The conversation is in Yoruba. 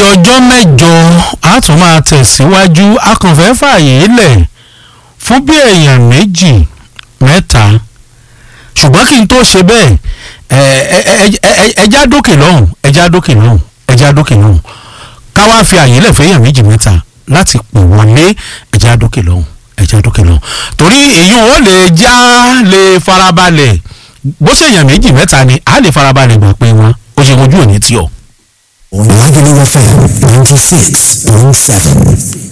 ọjọ́ mẹ́jọ a tún máa tẹ̀síwájú a kàn fẹ́ fààyè lẹ̀ fún bí èèyàn méjì mẹ́ta ṣùgbọ́n kí n tó ṣe bẹ́ẹ̀ ẹja dókè lọ́hùn ẹja dókè lọ́hùn ẹja dókè lọ́hùn ká wá fi àyè lẹ̀ fẹ́yàn méjì mẹ́ta láti pè wọlé ẹja dókè lọ́hùn ẹja dókè lọ́hùn torí èyí ò lè já lè farabalẹ̀ bó ṣe èèyàn méjì mẹ́ta ni a lè farabalẹ̀ gbà pé wọn ó ṣe ojú òní tí ọ. Lagelu FM 96.7.